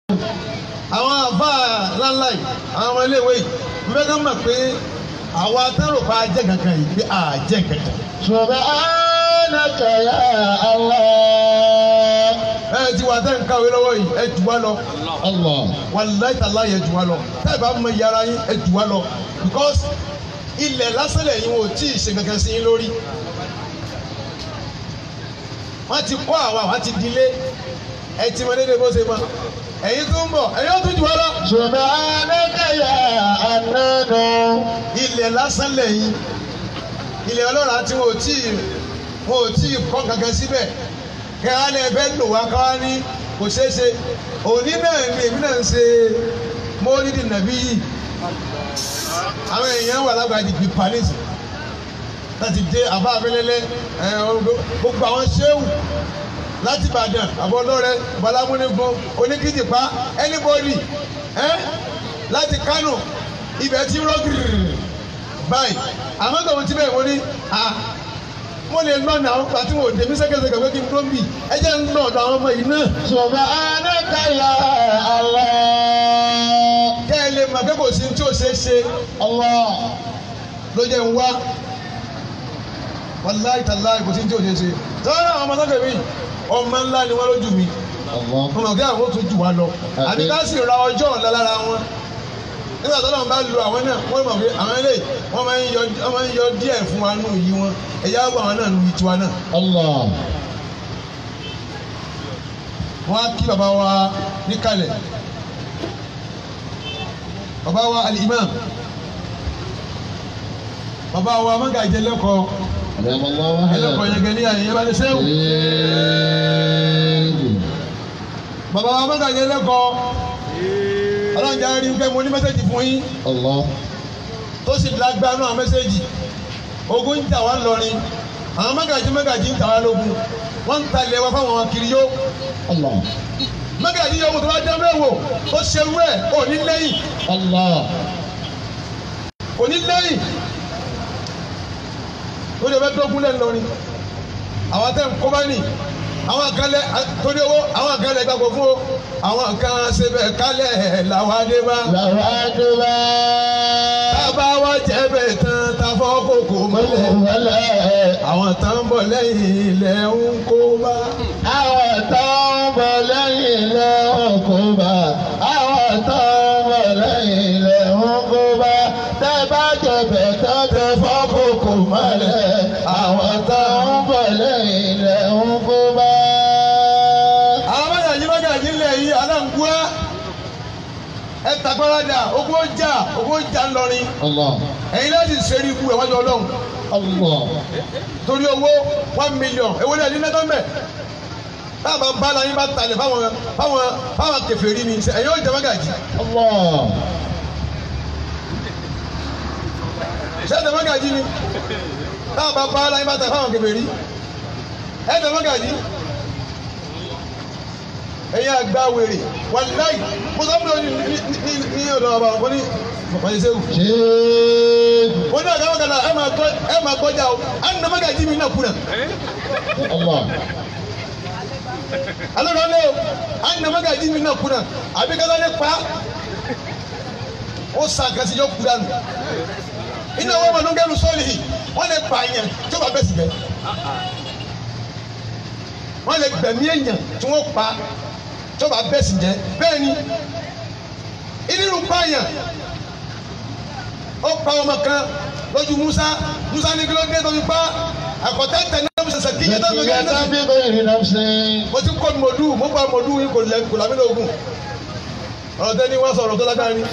àwọn àfa ńláńlá yìí àwọn ọmọ iléèwé yìí mo fẹ́ ká mọ̀ pé àwa tẹ́rù pa jẹ́ kankan yìí pé à jẹ́ kankan. subhanaka ya Allah. ẹ ti wà tẹ́ ń kàwé lọ́wọ́ yìí ẹ jù wá lọ Allah. wàláì tàlá yẹ jù wá lọ tẹ́ ẹ bá mọ ìyára yín ẹ jù wá lọ because ilẹ̀ lásán lẹ́yìn wọn ò tí ì ṣe kankan sí yín lórí. wọ́n ti kọ́ àwa wọ́n ti dilé ẹ ti mọ déédéé bó ṣe mọ ẹ̀yin tó ń bọ̀ ẹ̀yin ó tún jù wá lọ. subhanaka ya anana. ilẹ̀ lásán lẹ́yìn ilẹ̀ ọlọ́run àti wọn ò tí ì wọn ò tí ì kọ́ kankan síbẹ̀ kẹ́hà ni ẹ fẹ́ lò wá káwá ní kò ṣeé ṣe òní náà ni èmi náà ń ṣe mọ́lídìí nàbí yìí àwọn èèyàn wà lágbàdì bíi paris láti dé àbá abẹ́lẹ́lẹ́ ẹ̀ gbogbo àwọn ṣéwù láti Ìbàdàn àbọ̀lọ́rẹ́ balamúnigun oníkìjìpá anybody ẹ̀ láti Kánò ibẹ̀ ti rọ́ gírì báyìí àmọ́ tòun ti bẹ́ẹ̀ mo ní à mo lè nọ ní àwọn pàtí wọn ò dé mí sẹ́kẹ̀sẹ̀kẹ̀ pé kí n tó ń bì ẹ jẹ́ ń nọ ọ̀dọ̀ àwọn ọmọ yìí náà. subhanaka ya Allah. kẹ́ ẹ lè mọ̀ pé kò sí tí ò ṣeé ṣe Allah. ló jẹ́ ń wá wàláì tàláì kò sí tí ò ṣeé ṣe. sọ́dọ̀ àwọn ọmọ sọ́kẹ̀ mi ọmọ ńlá ni wọ́n lójú mi Allah. mo mọ̀ kí àwọn ó tún jù wá lọ àbí ká sì ra ọjọ́ ọ̀la lára wọn nígbà tó lọ́n bá lu àwọn náà wọ́n mọ̀ pé àwọn eléyìí wọ́n máa ń yọ wọ́n máa ń yọ díẹ̀ fún wa nù yí wọn ẹ̀yà àgbà àwọn náà nù yí tiwa náà. Allah. wọ́n á kí bàbá wa níkàlẹ̀ bàbá wa al-imam bàbá wa mọ́gàjẹ́ lẹ́kọ̀ọ́ Adam Allah wa ẹlẹ́kọ̀ọ́ yẹn gẹ́ ní àyè yẹn bá lè sẹ́wù bàbá wa mọ́gàjẹ́ lẹ́kọ̀ọ́ ọlọ́run jẹ́ rí pé mo ní mẹ́sẹ̀jì fún yín Allah. tó sì lágbánú àwọn mẹ́sẹ̀jì ogun ń tà wá lọrin àwọn mọ́gàjì mọ́gàjì ń tà wá lógun wọ́n ń talẹ̀ wá fáwọn kiri yó Allah. mọ́gàjì yóò mú tó bá dán mẹ́wò tó ṣe wú ẹ̀ ò ní lẹ́yìn Allah. kò ní lẹ́yìn ó lè fẹ́ dógún lẹ́nu lọrin àwọn tẹ̀ ń kó bá nì àwọn kan lẹ torí owó àwọn kan lẹ gbàgbọ́ fún o àwọn kan ṣẹbẹ̀ kálẹ̀ làwọn adé bá Lahu akbar. tábà wá jẹ́bẹ̀ tán táfọ́ kòkò mọ́lẹ̀ Wọlé. àwọn tán ń bọ̀ lẹ́yìn ilẹ̀ ń kó bá. Àwọn tó ń bọ̀ lẹ́yìn ilẹ̀ ọkọ̀ bá. Àwọn tó ń bọ̀ lẹ́yìn ilẹ̀ ọkọ̀ bá. Tẹ́ bá jẹ̀bẹ̀ tán tẹ fọ́kòkò mọ́lẹ̀. Àwọn tó ń bọ̀ lẹ́yìn ilẹ̀ ọkọ̀ bá. àwọn mọ́gàjí mọ́gàjí ńlẹ̀ yìí aláǹgbá ẹ tagbáradà ogún ọjà ogún ọjà ńlọrin Allah. ẹ̀yin láti ṣeré ikú ẹ̀ wájú ọlọ́run Allah. torí owó one million èwo ni ẹni nẹ́tọ́ mẹ́ táàbà ń bá láyé bá talẹ̀ fáwọn fáwọn fáwọn kèfèrí ni ṣe ẹ̀yin ó jẹ mọ́gàjí Allah. ṣé ẹ jẹ mọ́gàjí ni táàbà bá láyé bá talẹ̀ fáwọn kèfèrí ẹ jẹ mọ́gàjí ẹ̀yin àgbà wèrè wàláì mo sọ fún mi ní ní ní ọ̀dọ̀ ọba ọ̀gbọ́n ní ọ̀pọ̀lọpọ̀ ṣe wù. Ṣéèdù. wọ́n ní àgbà kan náà ẹ máa gbọ́ ẹ máa gbọ́jà o á nà mọ́gàjí mi náà kùnà. Allah. alo na le o an na maga ji mi na kuna àbí kala ne pa ó san kasi yọ kura nù iná wọn ma nùgẹ́nu sọ́ọ̀lì yìí wọ́n lè pa yẹn tí wọ́n bá bẹ̀ sí bẹ́ wọ́n lè gbẹ̀mí èèyàn tí wọ́n pa tí wọ́n bá bẹ̀ sí jẹ́ bẹ́ẹ̀ ni ìnirun pa yẹn ó pa ọmọ kan lójú Musa Musa ní kí ló dé tó fi pa àkọ́tẹ́ tẹ̀ náà bí sẹ̀sẹ̀ kíkẹ́ tó fi Nàìjíríà gẹ́ náà tábí bẹ́ẹ̀rẹ̀ náà ṣe. mo ti kọ́ mọ̀dú mo gba mọ̀dú yín kò lẹ́ kò lámì lóògùn ọ̀rọ̀ tẹ́ni wọ́n sọ̀rọ̀ tó lágbára ni.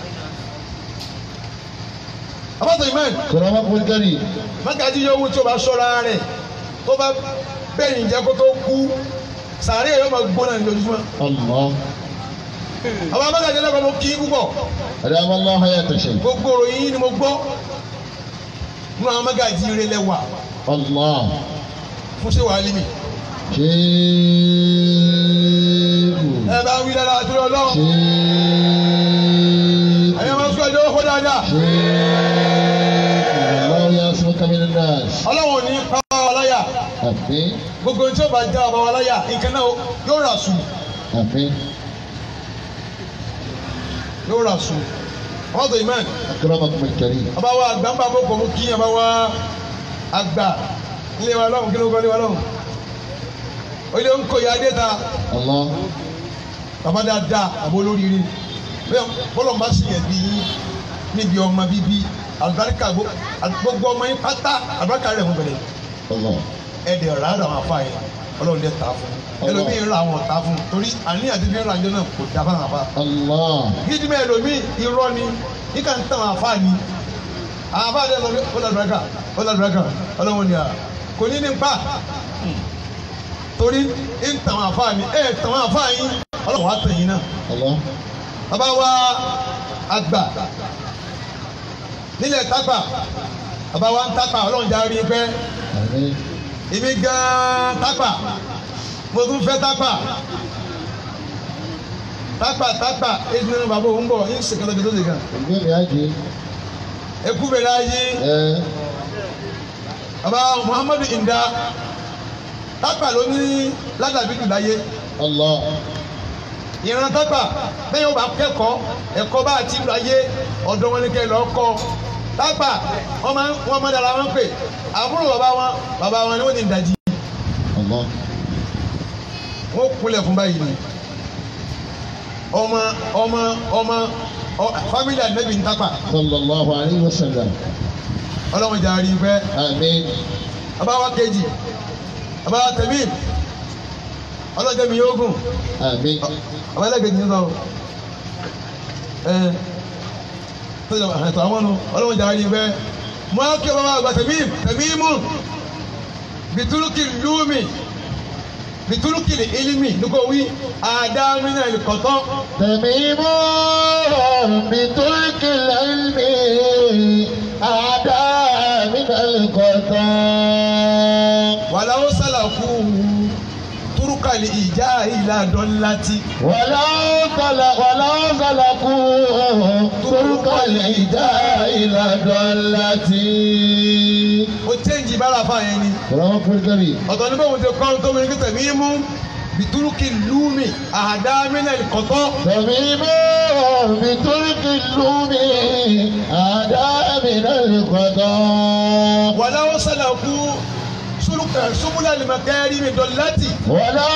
abáṣọ ìmọ̀ Kọ̀rọ̀ wọn kò kẹ́rì. mákàtí yóò wú tí o bá ṣọ́ra rẹ̀ tó bá bẹ́yìn jẹ́ kó tó kú sàárè yóò máa gbóná ní lójúmọ́. Allah. àwọn mákàtí ẹlẹ́kọ̀ọ́ mo kí í púpọ̀ Adam Allah hayata shay. gbogbo òròyìn yín ni mo gbọ́ nínú àwọn mákàtí rẹ̀ lẹ́wà Allah. fún ṣé wàá límì. Ṣéèdù. ẹ bá wí dáadáa àti ọlọ́run Ṣéèdù. ẹ̀yẹ́ máa ń sọ ẹjọ́ ó kó dáadáa. Ṣéèdù. Allah ya'simuka minan nas. ọlọ́run ò ní pa wá láyà Àmín. gbogbo tí ó bá já ọba wa láyà nǹkan náà yóò rà sùn. Àmín. yóò rà sùn wọ́n tó imán أكرمكم الكريم ọba wa àgbà ń bá bó kò mú kí ọba wa àgbà ilé wa lọ́hùn kí ló kọ́ ilé wa lọ́hùn ilé ń kó ya dé ta الله bàbá dáadáa àbó olóríire bẹ́ẹ̀ bọ́lọ̀ bá sì yẹn bí yín níbi ọmọ bíbí àlùbáríkà gbó- gbogbo ọmọ yín pátá àlùbáríkà rẹ̀ mú bẹ̀rẹ̀ الله ẹ̀dẹ̀ ọ̀rá rẹ̀ àwọn afá yẹn ọlọ́run dẹ̀ ta fún un ẹlòmíì ń ra àwọn ọ̀tá fún un torí àníyàn ti fi ń ra àjọ náà kò dá fáwọn afá الله gídímẹ̀ ẹlòmíì irọ́ ni yíká ń tàn àwọn afá ni àwọn afá dẹ̀ lọ bí ó lọ́dúnrẹ́kà ó lọ́dúnrẹ́kà ọlọ́run ni à kò ní ní pa torí ń tàn àwọn afá ni ẹ̀ tàn àwọn afá yín ọlọ́run wá tàn yín náà الله bàbá wa àgbà nílẹ̀ tápà bàbá wa ń tápà ọlọ́run já rí pẹ́ آمين èmi gan-an tápà mo tún fẹ́ tápà tápà tápà èyí nínú bàbá òun bọ̀ ń ṣe kọ́tọ́ bí tó ṣe gan البيت يجي ekú bẹ̀rẹ̀ ayé إيه bàbá Muhammadu Inda tápà ló ní ládàbí jù láyé الله ìran tápà bẹ́ẹ̀ yóò bá kẹ́kọ̀ọ́ ẹ̀kọ́ bá àti ìlú ayé ọ̀dọ́ wọn ní kẹ́ lọ́ọ́ kọ́ tápà wọ́n máa wọ́n máa dára wọn pè àbúrò bàbá wọn bàbá wọn ni wọ́n ti ń dajì الله wọ́n kulẹ̀ fún báyìí ni ọmọ ọmọ ọmọ ọ- fámílì ànábì ń tápà صلى الله عليه وسلم ọlọ́run jà rí pẹ́ آمين bàbá wa kejì bàbá wa tẹ̀mí ọlọ́jọ́ mi yóò gùn آمين bàbá ẹlẹ́gẹ̀dì ń sọ ẹ tọ́jà àtọ̀ àwọn ọ̀nà ọlọ́run jà rí pẹ́ mọ́ kí bàbá àgbà tẹ̀mí tẹ̀mí mú bìtúrúkì lúmi bìtúrúkì ilimi nígbà wí àdámínà ìkọ̀tọ́ تميم بترك العلم أعداء من القطاع wàláwó sálàkú túrúkàlì ìjà ìlàdọ́láti ولو سلك ولو سلكوا طرق الهداء إلى ضلتي ó chẹ́ǹjì bára fà yẹn ni رب الكريم ọ̀tọ̀ ní bóun ti kọ́ tó mi ní kíkẹ́ mí mú bìtúrúkì lúmi àdá mílẹ̀ kọ̀tọ́ تميم بترك اللوم أعداء من القضاء wàláwó sálàkú súnmúlẹ̀ lìmọ̀kẹ́rì mi dọ̀láti ولو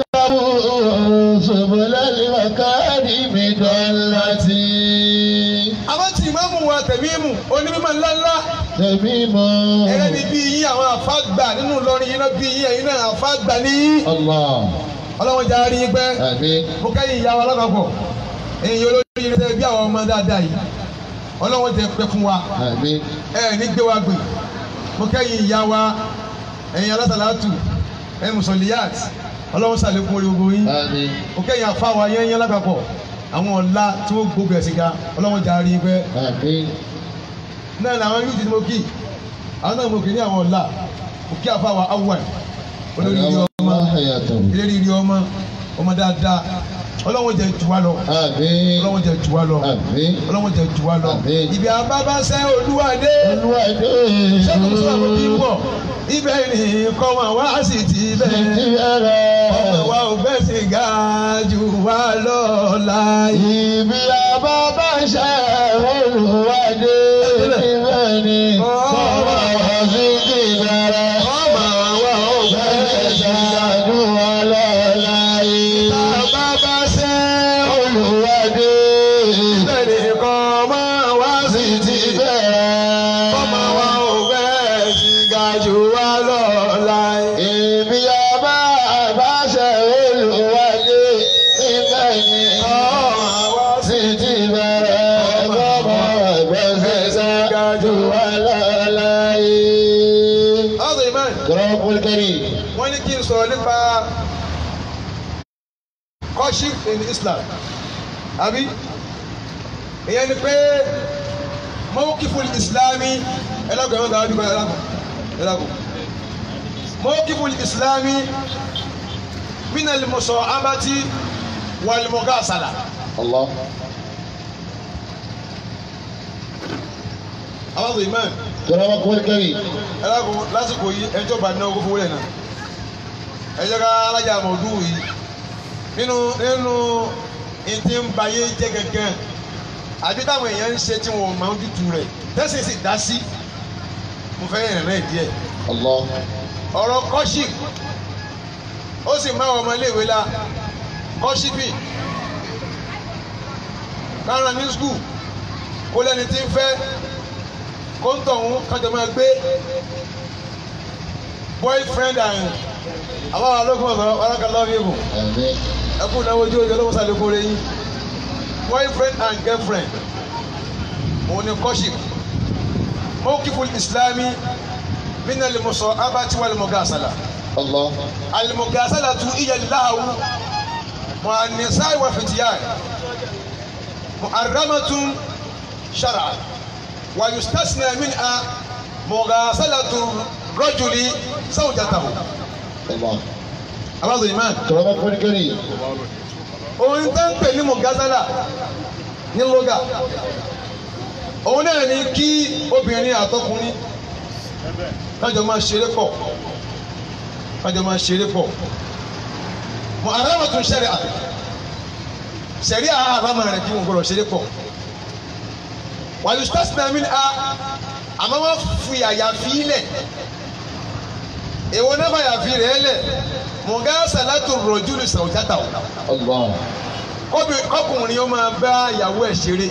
سلكوا سبل المكارم ضلتي àwọn tí ìmáàmù wa tẹ̀mí mú onímọ̀ ńláńlá تميم ẹ̀rẹ́ ni bí yín àwọn àfáàgbà nínú Ìlọrin yín náà bí yín ẹ̀yin náà àfáàgbà ní الله ọlọ́wọ́n jà rí yín pẹ́ آمين mo kẹ́yìn ìyá wa lápapọ̀ ẹ̀yin olórí yín tẹ́ bí àwọn ọmọ dáadáa yìí ọlọ́wọ́n tẹ pẹ́ fún wa آمين ẹ ní gbé wa gbè mo kẹ́yìn ìyá wa ẹ̀yin alásàlátù ẹ̀yin mùsọ̀lìyàt ọlọ́wọ́n sàlékún orí gbogbo yín آمين mo kẹ́yìn àfa wa yẹn yẹn lápapọ̀ àwọn ọ̀la tí wọ́n gbogbo ẹ̀sìn ga ọlọ́wọ́n jà rí yín pẹ́ آمين náà làwọn yóò ti ní mo kí àwọn náà mo kì ní àwọn ọ̀la mo kí àfa wa awwal olórí ilé ọmọ الله حياته ilé ilé ọmọ ọmọ dáadáa ọlọ́wọ́n jẹ jù wá lọ آمين ọlọ́wọ́n jẹ jù wá lọ آمين ọlọ́wọ́n jẹ jù wá lọ Àmín. ibi àbábáṣẹ́ olúwadé sẹ́kùn tó àwọn bí wọ̀ ibẹ̀ ni kọ́ wọn wá sí ti bẹ́ẹ̀ ọmọ wa ò fẹ́ sí ga jù wá lọ láyé. Ibi àbábá ṣe olùwádé níbẹ̀ ni kọ́mọ sí ti bẹ̀rẹ̀. ọmọ wa ò fẹ́ sí ga Ṣáájú ọlọ́lá yìí. àbábáṣẹ́ Olùwádé ibẹ̀ ni kọ́ ọmọ wá sí ti bẹ́ẹ̀ ọmọ wa ò fẹ́ sí ga jù wá lọ láyé. Ibi àbábá ṣe olùwádé níbẹ̀ ni ọmọ wa sí sì ti bẹ̀rẹ̀ kọ́mọ ẹgbẹ́ ṣáájú ọlọ́lá yìí. ọ̀sẹ̀ ìmọ̀ Kọ́rọ́pù kẹ́rì. wọ́n ní kí n sọ̀rọ̀ nípa courtship in Islam àbí ìyẹn ni pé mawqifu islami ẹlẹ́gùn ẹ̀wọ̀n gàwájú kan ẹlẹ́gùn ẹlẹ́gùn mawqifu islami min al-musa'abati wal-mughasala Allah. àwọn ọ̀sẹ̀ ìmọ̀ Kọ́rọ́pù kẹ́rì. ẹlẹ́gùn lásìkò yìí ẹjọ́ bá ní ọkọ̀ fún wọlé náà ẹjọ́ ká alájà mọ̀ọ́dún yìí nínú nínú ìdí ń bayé jẹ́ gẹ́gẹ́ àbí táwọn èèyàn ń ṣe tí wọn ò máa ń dúdú rẹ̀ tẹ́sí sì dá sí mo fẹ́ yẹn rẹ̀ díẹ̀ Allah. ọ̀rọ̀ kọ́ṣíp ó sì máa wọ ọmọléèwé la kọ́ṣípì kára ní skul kó lẹ́ni tí ń fẹ́ kó ń tọ̀hún kájọ máa gbé boyfriend and àwọn alókùn ọ̀sán wàlákàlá ọ̀hún Àmín. ẹkún náà ojú ojú ọlọ́wọ́ sàlékún rẹ̀ yín boyfriend and girlfriend òun ni kọ́ṣíp mawqiful islami min al-musa'abati wal mughasala. Allah. المجاسلة هي اللهو مع النساء والفتيان محرمة شرعا ويستثنى منها مغاسلة الرجل زوجته Allah. أبعض الإيمان Kọ̀rọ̀mọ́ kúrú kiri. òun tó ń pè ní mọ̀gásálà ní lóga òun náà ní kí obìnrin àtọkùnrin kájọ máa ṣeré pọ̀ kájọ máa ṣeré pọ̀ mọ àràmọ̀ tún ṣẹlẹ̀ àbẹ̀ ṣẹ̀rí àràmọ̀ rẹ̀ kí wọ́n gbọ́dọ̀ ṣeré pọ̀ wàlú stasinámi a àmọ́ wọ́n fi àyàfi lẹ̀ èwo náà fàyàfi rẹ̀ lẹ̀ mọ̀gásálà tó rọ̀jú ní sàwùjátà o Allah. kọ́bi- kọ́kùnrin ó máa bá ìyàwó ẹ̀ ṣeré.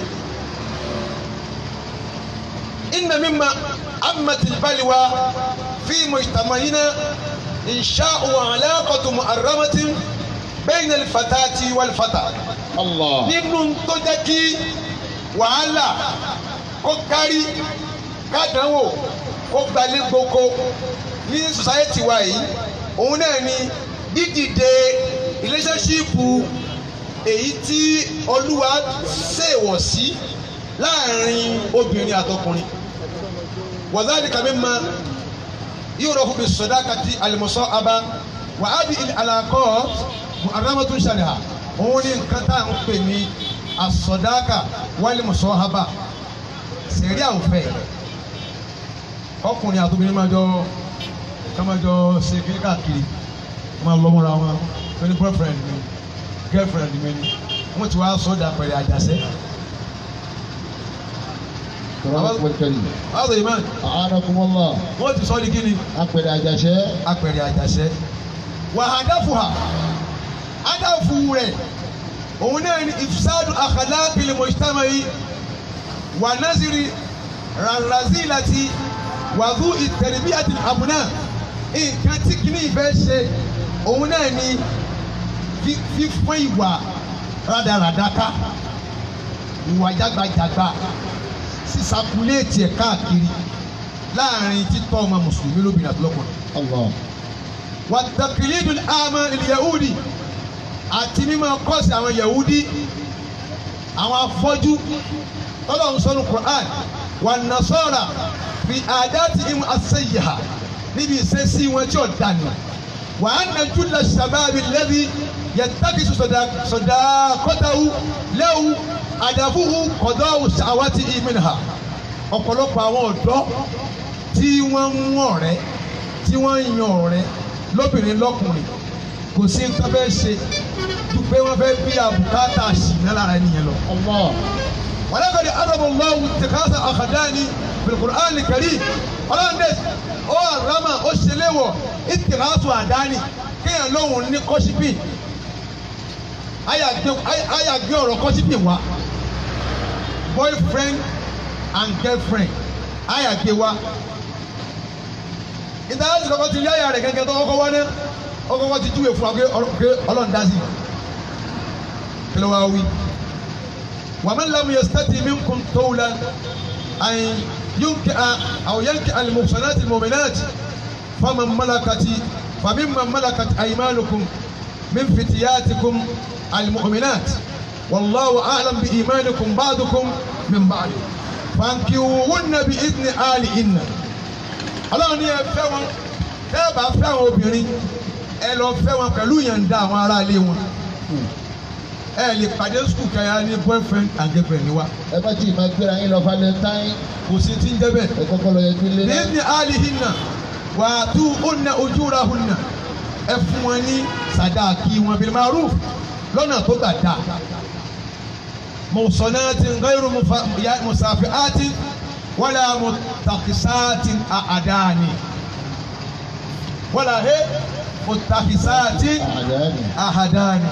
inna mimma ammatil balwa fi mujtama'ina insha'u alaqatu muharramatin bayna al-fatati wal-fata. Allah. nínú tó jẹ́ kí wàhálà kó kárí kádánwò kó gbalẹ̀ gboko ní society wa yìí òun náà ni dídìde relationship èyí tí olúwa ṣèwọ̀ sí láàrin obìnrin àtọkùnrin wàzáàdìkà mímọ yóò rọ fún mi sọdá kàti àlùmọ̀sọ́ aba wà á bí àlàkọ́ muhammadun shari'a òun ní nǹkan tá à ń pè ní asọdáka wàlùmọ̀sọ́ aba sẹ̀rí àwòfẹ́ ọkùnrin àtobìnrin máa jọ ká máa jọ ṣe kiri káàkiri máa lọ mọ́ra wọn ẹni boyfriend mi girlfriend mi ni wọ́n ti wá sọ́dà pẹ̀lẹ́ àjàṣẹ́. Kọ̀rọ̀mọ́ kúrú kiri. Báwo ni man? A'anakumullah. Wọ́n ti sọ́ di kí ni? Apẹ̀rẹ̀ àjàṣẹ́. Apẹ̀rẹ̀ àjàṣẹ́. Wà hàdáfù hà. Hàdáfù rẹ̀. Òun náà ni ìfisádù akhlaqil mujtama'i. Wà násìrì rànrazílàtì. Wàdú ìtẹ̀rẹ̀bíyàtì àbùnà. Nǹkan tí kìíní ìfẹ́ ṣe. Òun náà ni fí- fífún ìwà rádaràdá ká. Ìwà jágbajàgba. Sísàkúlẹ̀tì ẹ̀ káàkiri láàrin títọ́ ọmọ mùsùlùmí lóbìnrin àti lọ́kùnrin. Allah. wàtàkìlídù àmà ìyahudi àti mímọ kọ́sì àwọn yahudi àwọn afọ́jú tọ́lọ̀ ń sọ́nu Qur'an wà nasọ́ra fi àdáàtì ìmú àṣeyìhà níbi ìṣesí wọn tí ò dànù wà á nà júlọ sàbáàbí lẹ́bi yẹtàkìsù sọ̀dà kọ́tàwù lẹ́wù àdàfúhù kọ̀dọ̀wù sàwátì ìmìnira ọ̀pọ̀lọpọ̀ àwọn ọ̀dọ́ tí wọ́n ń mú ọ̀rẹ́ tí wọ́n ń yan ọ̀rẹ́ lóbìnrin lọ́kùnrin kò sí nǹkan fẹ́ ṣe ju pé wọ́n fẹ́ bí àbùkátà ṣìnà lára ẹnìyẹn lọ. Allah. ولقد أضرب الله اتخاذ أخدان في القرآن الكريم ọlọ́run dẹ̀ ó àrámà ó ṣẹlẹ̀wọ̀ ìtìrásù àdáni kéèyàn lóhùn ní kọ́sípì àyà gbé ọ̀rọ̀ kọ́sípì wá boyfriend and girlfriend àyà gbé wá ìdáhàsì kọ́kọ́ ti rí àyà rẹ̀ gẹ́gẹ́ tó kọ́kọ́ wá náà ó kọ́kọ́ ti júwèé fún wa pé ọlọ́run dá sí kí ló wá wí. ومن لم يستطع منكم طولا أن ينكئ أو ينكئ المحصنات المؤمنات فمن ملكت فممن ملكت أيمانكم من فتياتكم المؤمنات والله أعلم بإيمانكم بعضكم من بعض فانكحوهن بإذن آلهن Ọlọ́run ní ẹ fẹ́ wọn tẹ́ ẹ bá fẹ́ àwọn obìnrin ẹ lọ fẹ́ wọn pẹ̀lú ìyànda àwọn aráalé wọn ẹ lè pàdé skul kẹyà ní boyfriend and girlfriend ni wa ẹ bá tí ì máa gbéra yín lọ valentine kò sí ti ń jẹ́ bẹ́ẹ̀. ẹ kọ́kọ́ lọ yẹjú lé náà. bíbí alihinna wà á tú ọ̀nà ojúra hunna ẹ fún wọn ní sàdáàkì wọn bil maruf lọ́nà tó gbà dá mọ̀sánnáàtì gairu musafi'ati wala mutakisati àdáni wala he mutakisati àdáni. àdáni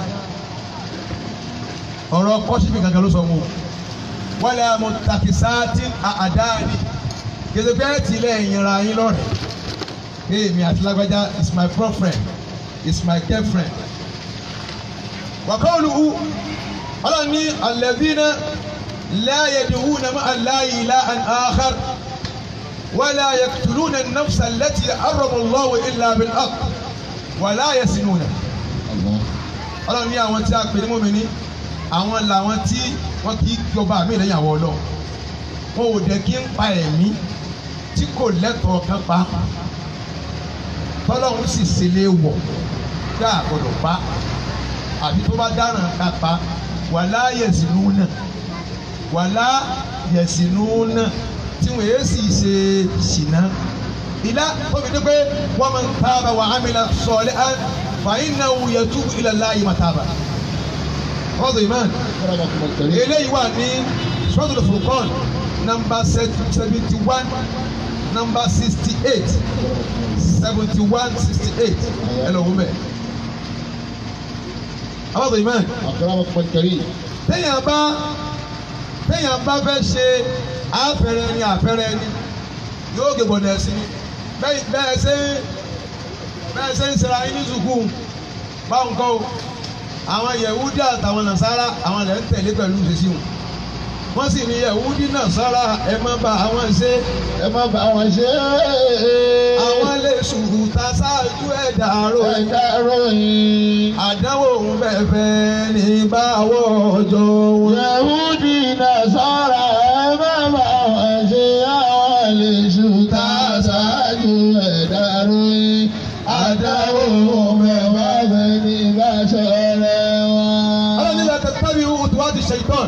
ọ̀rọ̀ kọ́sífì gangan ló sọ wọn o wala mutakisati àdáni gẹ́gẹ́ tilẹ̀ ìyẹnra yín lọ́rẹ̀ hey mi àti lágbájá is my girlfriend is my girlfriend wàkọ́ọ̀lù u ọlọ́ni alladhina la yad'una ma'a Allahi ilahan akhar wala yaqtuluna an-nafsa allati harrama Allahu illa bil-haqq wala yasinuna Allah. ọlọ́ni àwọn tí a pè ní mọ́mìnì àwọn làwọn tí wọ́n kì í jọba mi lẹ́yìn àwọn ọlọ́run wọn ò dẹ̀ kí ń pa ẹ̀mí tí kò lẹ́tọ̀ọ́ kan pa tọ́lọ́run sì ṣe lé wọ̀ tá a gbọ́dọ̀ pa àbí tó bá dáràn ká pa wàlá yẹ̀sìnú náà wàlá yẹ̀sìnú náà tí wọ́n yé sì ṣe ṣìnà ilá tóbi ní pé wọ́n máa ń tábà wà ámìlà sọ̀lẹ́ án fàyín náà wù yẹ túbú ilẹ̀ láàyè máa tábà. ọ̀dọ̀ ìmáà Akramakum al-karim. eléyìí wà ní sọ́dọ̀ furqan nọ́mbà seventy one nọ́mbà sixty eight seventy one sixty eight ẹ lọ wọ́n bẹ̀. ọ̀dọ̀ ìmáà Akramakum al-karim. téèyàn bá téèyàn bá fẹ́ ṣe àfẹ́rẹ́ ni àfẹ́rẹ́ ni yóò gé bọ̀dẹ̀ sí i bẹ́ẹ̀ bẹ́ẹ̀ ṣe bẹ́ẹ̀ ṣe ń ṣera yín ní sùkúù báwo nǹkan o àwọn yẹ̀wúdí àtàwọn nàṣàrà àwọn lẹ́ ń tẹ̀lé pẹ̀lú ìṣesí wọn wọ́n sì ní yẹ̀wúdí nàṣàrà ẹ má bá àwọn ṣe ẹ má bá wọn ṣe àwọn lè sùkúù ta ṣáájú ẹ̀dá àrò ẹ̀dá ròyìn. àdánwò òun bẹ́ẹ̀ fẹ́ ní báwọ̀ ọjọ́ wọn. Yahudi Nasara ẹ má bá wọn ṣe àwọn lè ṣùtà ṣáájú ẹ̀dá ròyìn. Àdáwò mẹ́wàá bẹ́ẹ̀ ní bá ṣọ̀rẹ́ wọn. ọlọ́ni la tẹ̀tẹ̀bi òtún ti ṣèitán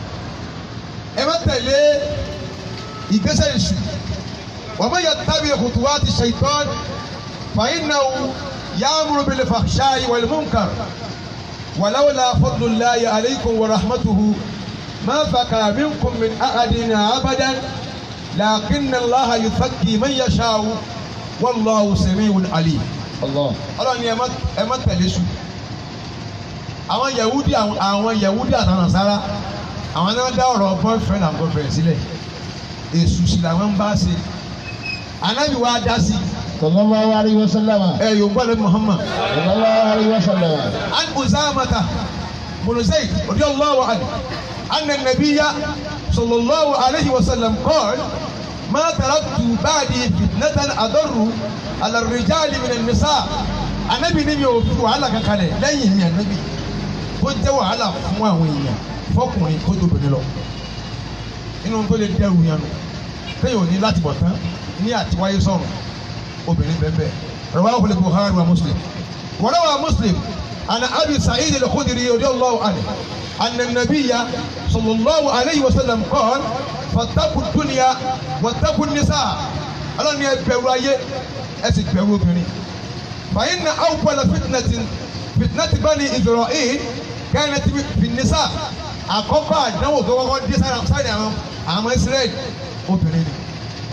ẹ má tẹ̀lé ìgbésẹ̀ èṣù wọ́n mọ̀ yẹ tẹ̀bi òtún ti ṣèitán fàyínnáwó ya'muru bil fahsha'i wal munkar walawla fadlullahi alaykum wa rahmatuhu ma zaka minkum min ahadin abadan lakinna allaha yuzakki man yasha'u wallahu sami'un alim Allah. ọlọ́ni ẹ má ẹ má tẹ̀lé sùn àwọn yahudi àwọn àwọn yahudi àtàwọn nasara àwọn náà dá ọ̀rọ̀ boyfriend and girlfriend sílẹ̀ èṣù sì làwọn ń bá ṣe anabi wa dá sí Sallallahu alayhi wa sallam. ẹ yorùbá lẹbi muhammad Sallallahu alayhi wa sallam. an uzamata bunu zayd radiyallahu anhu anna nabiyya sallallahu alayhi wa sallam qala ma taraktu ba'di fitnatan adarru ala ar-rijali min an-nisa anabi ni mi ò fi wàhálà kankan lẹ̀ lẹ́yìn mi anabi kó jẹ́ wàhálà fún àwọn èèyàn fọkùnrin kó tó obìnrin lọ inú tó lè dẹrù yẹn nù téèyàn ò ní láti bọ̀ tán ní àtiwáyé sọ̀rọ̀ obìnrin bẹ́ẹ̀ bẹ́ẹ̀ rawahu al-Bukhari wa Muslim wa rawa Muslim ana Abi Sa'id al-Khudri radiyallahu anhu anna an-nabiyya sallallahu alayhi wa sallam qala fattaqu ad-dunya wattaqu an-nisa ọlọ́ni ẹ bẹ̀rù ayé ẹ sì bẹ̀rù obìnrin fa inna awwala fitnatin fitnati bani Isra'il kanat fi an-nisa àkọ́kọ́ àdánwò tó kọ́kọ́ dé sára sára àwọn àwọn Israẹli obìnrin ni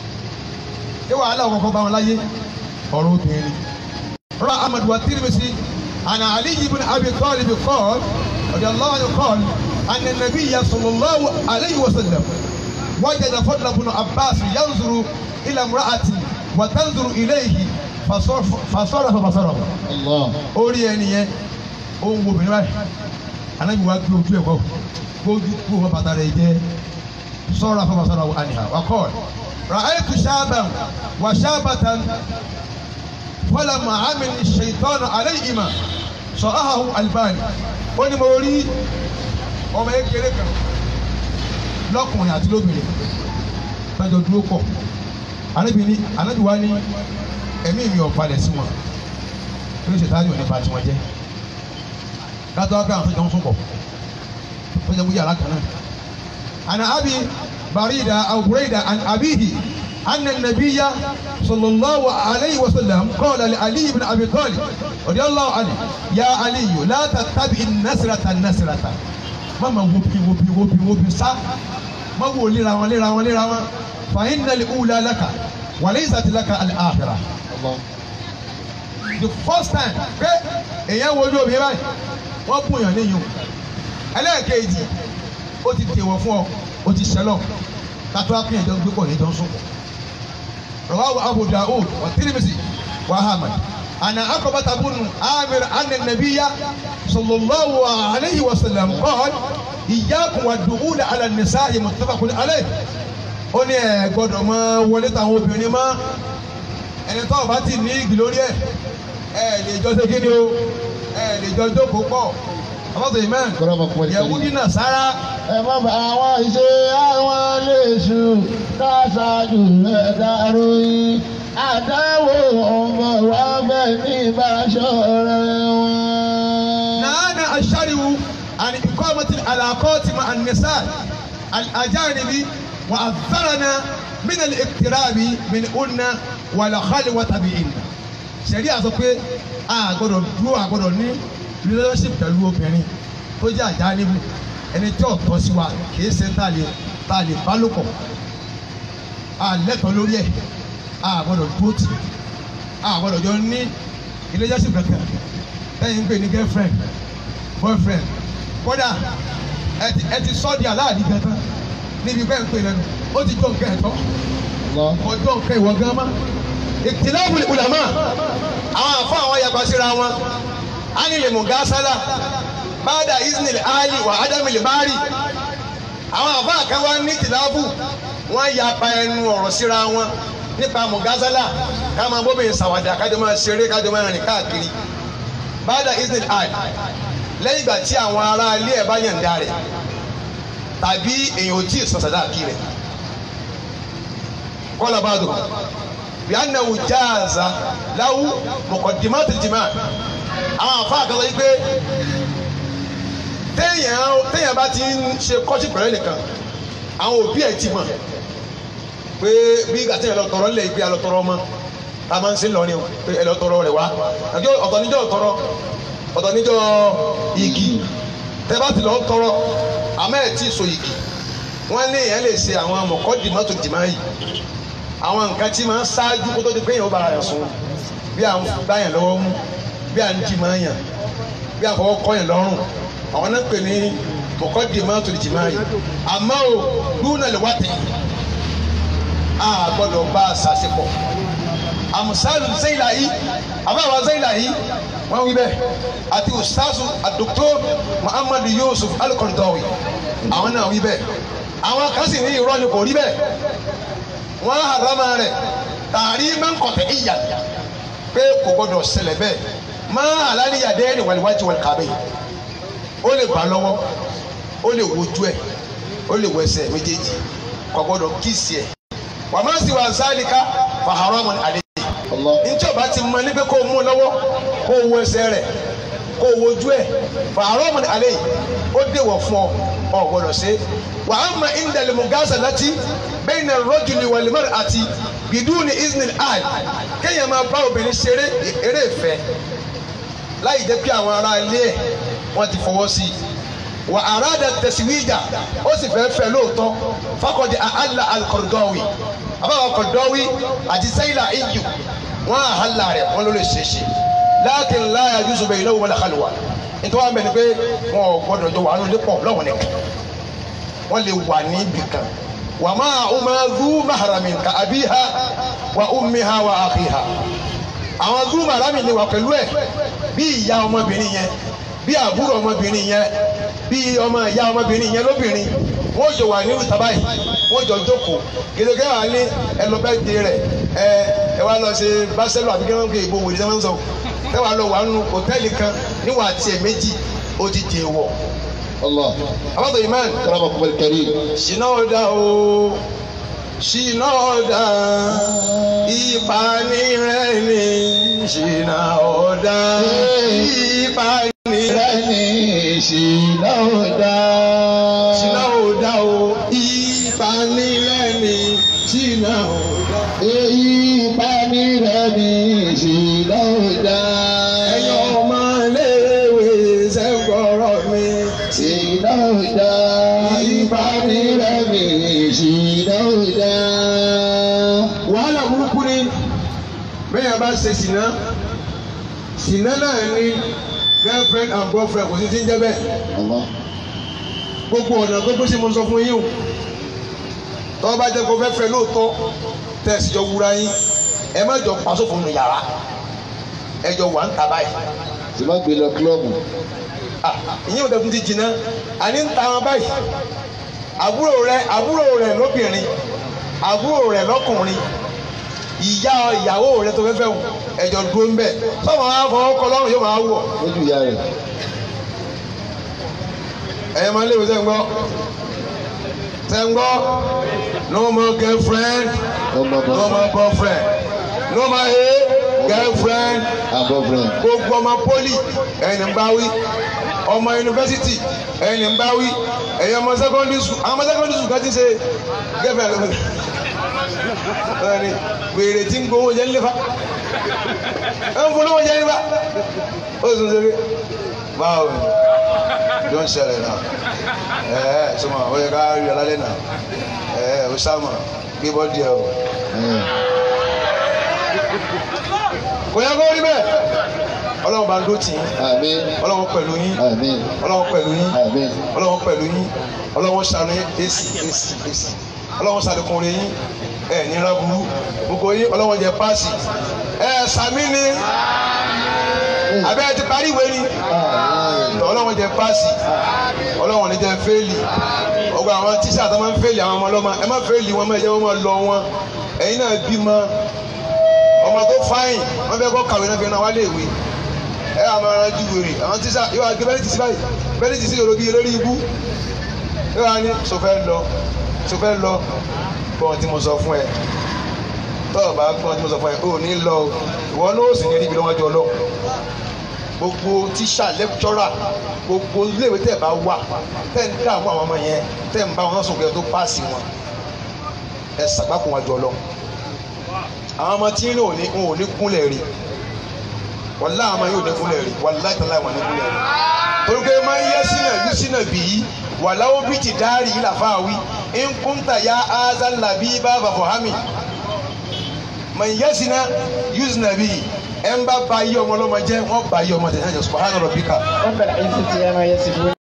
ṣé wàhálà kọ́kọ́ bá wọn láyé ọ̀rọ̀ obìnrin ni. rọ amadu wa tirimisi ana ali ibn abi talib qala radiyallahu anhu qala anna nabiyya sallallahu alayhi wa sallam wajada fadla ibn abbas yanzuru ila imra'ati wa tanzuru ilayhi fasarafa basarahu Allah. orí ẹni yẹn ó ń wo obìnrin báyìí anabi wa gbé ojú ẹ̀ kọ́ gbójú kú wọn bàtà rẹ̀ jẹ́ sọ́ra fún basara wa aniha wa kọ́ ra'aytu shaban wa shabatan falamma amini shaitan alayhima sọ̀háhù albani ó ní mo rí ọmọ kékeré kan lọ́kùnrin àti lóbìnrin lọ́jọ́ dúró pọ̀ anabi ni anabi wa ni ẹ̀mí mi ò balẹ̀ sí wọn ó ní ṣètàlì òní ba tiwọn jẹ́ kátó wá pé àwọn tó jọ ń sún pọ̀ tó jẹ́ wúyà alákan náà. àná abi barida aw burayda an abihi anna nabiyya sallallahu alayhi wa sallam qala li ali ibn abi talib radiyallahu anhu ya ali la tattabi nasrata nasrata má ma wo bi wo bi wo bi wo bi sá má wo léra wọn léra wọn léra wọn fa innal ula laka wa laysat laka al-akhirah the first time pé èèyàn wojú obìnrin báyìí wọ́n bùn yàn níyùn ẹlẹ́ẹ̀kejì ó ti tèwọ̀ fún ọ ó ti ṣẹlọ̀ kátó akéèyàn jọ gbé pọ̀ ní jọ ń sùn. rawahu abu daud wa tirmidhi wa ahmad ana akọbata bunu amir anna nabiya sallallahu alayhi wa sallam qala iyyakum wa dukhula ala nisa'i muttafaqun alayh ó ní ẹ gbọ́dọ̀ máa wọlé táwọn obìnrin mọ́ ẹni tó o bá ti ní igi lórí ẹ ẹ lè jọ ṣe kí ni o ẹ lè jọ jókòó pọ̀ ọlọ́sọ̀ amen yẹ̀wúdí náà sára ẹ má bà àwọn ìṣe àwọn léṣu káṣáájú rẹ̀ dárò yín àdáwò ọmọ wa bẹ́ẹ̀ ní ìbáṣọ rẹ̀ wọn. نهانا الشرع عن إقامة العلاقات مع النساء الأجانب وأثرنا من الاقتراب منهن والخلوة بهن. Ṣẹ̀ríà sọ pé a gbọ́dọ̀ dúró a gbọ́dọ̀ ní relationship pẹ̀lú obìnrin tó jẹ́ àjánibù ẹni tí ò tọ́ sí wa kìí ṣe tá a lè tá a lè bá lò pọ̀ a lẹ́tọ̀ọ́ lórí ẹ̀ a gbọ́dọ̀ dúró tì a gbọ́dọ̀ jọ ní relationship kankan lẹ́yìn ń pè ní girlfriend boyfriend kódà ẹ ti ẹ ti sọ di aláàdì gan tán níbi pẹ́ ń pè lẹ́nu ó ti jọ nǹkan ẹ̀tọ́ ọjọ́ nǹkan ìwọ gan mọ́ ìtìlẹ́wùlì ulama àwọn àfọ àwọn yàgbá síra wọn ánìlè mùgásálà bàdà isnil ali wà ádámìlì bárì àwọn àfọ àkẹwà ní tìlábù wọn yapa ẹnu ọ̀rọ̀ síra wọn nípa mùgásálà ká máa bóbìnrin sàwádà kájọ máa ṣeré kájọ máa rìn káàkiri bàdà isnil ali lẹ́yìn ìgbà tí àwọn ará ilé ẹ̀ bá yànda rẹ̀ tàbí èèyàn ò tí ì sọ sàdáàkì rẹ̀ kọ́lá bá dùn biannahu jaaza lahu muqaddimat al-jima' àwọn afa àkàtà yìí pé téèyàn téèyàn bá ti ń ṣe kọ́sí pẹ̀lú ẹnìkan àwọn òbí ẹ̀ ti mọ̀ pé bí gàtí ẹ̀ lọ tọrọ ńlẹ̀ ìgbé alọ tọrọ ọmọ tá a máa ń sin lọ ni o pé ẹ lọ tọrọ rẹ wá àjọ ọ̀tọ̀ níjọ́ tọrọ ọ̀tọ̀ níjọ́ igi tẹ́ bá ti lọ tọrọ àmọ́ ẹ̀ tí ì so igi wọ́n ní èèyàn lè ṣe àwọn muqaddimat al-jima' yìí àwọn nǹkan tí máa ń ṣáájú kó tó di pé èèyàn ó bára rẹ̀ sùn bí à ń báyàn lọ́wọ́ mú bí à ń jì máa yàn bí à ń fọwọ́ kọ́ yàn lọ́rùn àwọn náà pè ní mọ̀kọ́dì máa tó di jì máa yìí àmọ́ o lúnà lè wá tẹ̀ a gbọ́dọ̀ bá a ṣàṣepọ̀ àmùsálù zeyla yìí àbáwá zeyla yìí wọ́n wí bẹ́ẹ̀ àti ustazu àdókòtò muhammadu yusuf alukontawi àwọn náà wí bẹ́ẹ̀ àwọn kan sì ní irọ́ ni kò rí bẹ́ẹ̀ wọn harama rẹ tààrí máa ń kọtẹ ìyà pé kò gbọdọ̀ ṣẹlẹ̀ bẹ́ẹ̀ máa aláníyàdé ni wàlíwájú wọn kàbẹ ó lè bá lọ́wọ́ ó lè wojú ẹ ó lè wẹsẹ̀ méjèèjì kò gbọdọ̀ kíìsì ẹ wà má sì wà sálíkà fà haramu àlẹ ntí o bá ti mọ níbi kó o mú lọ́wọ́ kó o wo ẹsẹ̀ rẹ̀ kó o wojú ẹ fà haramu àlẹ ó déwọ̀ fún ọ ọ gbọdọ̀ ṣe wà á ma indalimu gaza láti bẹ́ẹ̀ni rọ́jùlì wàlímọ́rì àti bidúni isnil al kéèyàn máa bá obìnrin ṣeré eré ìfẹ́ láì jẹ́ pé àwọn ará ilé ẹ̀ wọ́n ti fọwọ́ sí i wà àràdà tẹ̀síwíjà ó sì fẹ́ fẹ́ lóòótọ́ fakọ̀dé àhàlà alkọ̀dọ́wì àbáwọ̀ kọ̀dọ́wì àti sẹ́yìnlá iyù wọ́n àhàlà rẹ̀ wọ́n ló lè ṣe é ṣe láàkín láyà jùsù bẹ́ẹ̀ ìlú wọn làkàlùwà nítorí wọn bẹ̀ ni pé wọn ò gbọdọ̀ jọ wà nínú ilé pọ̀ lọ́wọ́ nìkan wọ́n lè wà ní ibì kan wà máa ọmọ zu maharamin ka abiha wa ummiha wa akhiha àwọn zu maharamin lè wà pẹ̀lú ẹ̀ bí ìyá ọmọbìnrin yẹn bí àbúrò ọmọbìnrin yẹn bí ọmọ ìyá ọmọbìnrin yẹn lóbìnrin wọ́n jọ wà nínú tàbá yìí wọ́n jọ jókòó gèdègé wà ní ẹlọbẹ de rẹ ẹ ẹ wá lọ ṣe báṣẹlú àbí kẹwọn kẹ ìbò wòlé sẹwọn sọ ẹ wà lọ wà nínú hòtẹ́ẹ̀lì kan níwọ̀n àti ẹ̀ méjì ó ti dè wọ̀ الله àbátò imán كرمكم الكريم ṣìnà ọ̀dà o ṣìnà ọ̀dà ìpani rẹ̀ ni ṣìnà ọ̀dà ìpani rẹ̀ ẹni ìṣìnà ọ̀dà. ṣìnà ọ̀dà o ìpani rẹ̀ ni ṣìnà ọ̀dà. èyí ìpani rẹ̀ ní ìṣìnà ọ̀dà. ẹ̀yin ọmọ iléèwé ṣẹ́gbọ̀rọ̀ mi ìṣìnà ọ̀dà. ìbáni rẹ̀ mi ìṣìnà òdà. wàhálà burúkú ni bẹ́ẹ̀ bá ṣe ṣìnà ṣìnà náà ni girlfriend and boyfriend kò sí ti ń jẹ́ bẹ́ẹ̀ gbogbo ọ̀nà gbogbo sí mo sọ fún yín o tọ́ bá jẹ́ kó fẹ́ fẹ́ lóòótọ́ tẹ̀sí jọ wúra yín ẹ má jọ pàṣọ fún mi yàrá ẹ jọ wà ń ta báyìí tí wọ́n gbé lọ kílọ̀bù. Ah, ìyẹn ò dẹ́kun ti jìnnà àní ń ta wọn báyìí àbúrò rẹ àbúrò rẹ lóbìnrin àbúrò rẹ lọ́kùnrin ìyá ìyàwó rẹ tó fẹ́ fẹ́ wù ẹ̀jọ̀ dúró ń bẹ̀ sọ́mọ wa fọwọ́ kọ lọ́rùn yóò máa wọ̀ lójú ìyá rẹ̀. ẹ̀yẹ máa ń léwu sẹ́ ń gbọ́ sẹ́ ń gbọ́ no more girlfriend ọmọ no bọ̀ more boyfriend no more hey girlfriend abọ́frẹ̀. gbogbo ọmọ poli ẹni ń bá wí ọmọ yunifásitì ẹni ń bá wí ẹ̀yin ọmọ secondary school àwọn ọmọ secondary school kan ti ṣe gẹ́fẹ̀ lọ́wọ́ ẹni wèrè tí ń gbowó jẹ́ nílé fa ẹ ń polówó jẹ́ nílé fa ó sì ń ṣe báwo ni ló ń ṣẹlẹ̀ náà ẹ ẹ sọmọ ó yẹ ká rí ọlálẹ́ náà ẹ ẹ ó sáàmà gbé bọ́ọ̀dì ẹ o kò yẹ kó rí bẹ́ẹ̀ ọlọ́run bá ń dó tì í àmín ọlọ́run pẹ̀lú yín àmín ọlọ́run pẹ̀lú yín àmín ọlọ́run pẹ̀lú yín ọlọ́run ṣàánú yín èsì èsì èsì ọlọ́run ṣàlékún rẹ yín ẹ ní ráburú gbogbo yín ọlọ́run jẹ páàsì ẹ sàmí ni abẹ́ ẹ ti parí ìwé ni ọlọ́run jẹ páàsì ọlọ́run ní jẹ fẹ́ẹ̀lì ọgbà àwọn tíṣà tó máa ń fẹ́ẹ̀lì àwọn ọmọ ọlọ́mọ ẹ má fẹ́ẹ̀lì wọn má ẹ jẹ́ wọn máa lọ wọn ẹ̀yin náà bímọ ọmọ tó fáyìn wọn fẹ́ kọ́ kàwé náà fi ràn wá léèwé ẹ wà máa ranjú wèrè àwọn tíṣà yóò wá gbé bẹ́ẹ̀ ti sí báyìí bẹ́ẹ̀ ti sí yorùbá yìí lórí ibú yóò wá ní sọfẹ́ lọ sọfẹ́ lọ gbọ́n tí mo sọ fún ẹ tọ́ọ̀ bá gbọ́n tí mo sọ fún ẹ ò ní lọ o ìwọ náà ó sì ní rí ibi lọ́wọ́jú ọlọ́ gbogbo tíṣà lẹ́kítọ́rà gbogbo iléèwé tẹ̀ bá wà tẹ̀ ń dààmú àwọn ọmọ yẹn tẹ̀ ń bá wọn sùn kẹ́ tó páàsì wọn ẹ sàgbákùn wájú ọlọ́ àwọn ọmọ tí ń ní ò ní kúnlẹ̀ rí wàlá àwọn ọmọ yóò ní kúnlẹ̀ rí wàlá ìtàn láì wọ́n ní kúnlẹ̀ rí torí pé máa ń yẹ sínú ìlú sínú bì í wàlá ó bí ti dárì yìí làfà wí ń kúntà ya azan làbí bá bàbọ̀ hami máa ń yẹ sínú yusuf nàbí ẹ̀ ń bá ba iye ọmọ ọlọ́mọ jẹ́ wọ́n ba iye ọmọ tẹ̀sán jẹ́ subahana rabbika. رب العزة عما يصفون